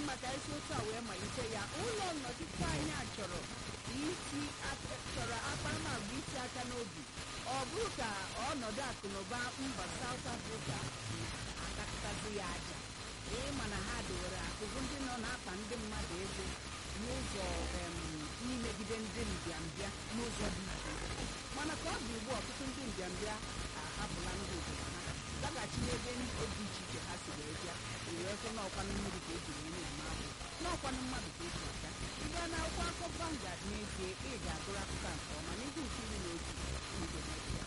mma ka isi otu a wee malite ya ụlọ nnọchiteanya chọrọ isi aka- chọrọ akparamagwa iti aka n'obi ọ bụrụ ka ọnọdụ akụnụba mba South Africa akakụtazi ya aja ịma na ha dowere akụkụ ndị nọ na-akpa ndị mmadụ ego n'ụzọ em, imegide ndị mbịambịa n'ụzọ dị iche iche mana ka ọ dị ugbu a, ọtụtụ ndị mbịambịa ahapụla ndị obodo ha laghachi n'ebe ndị dị iche iche ha si wee bịa wee sị n'ọkwanụ mmiri ka eji wee na-eme ahụ n'ọkwanụ mmadụ ka eji aka ị gaa na akwụkwọ akụkọ Vanguard n'ezie ị ga-agụrụ akụkọ a nke ọma n'ihu nke iri na otu mgbe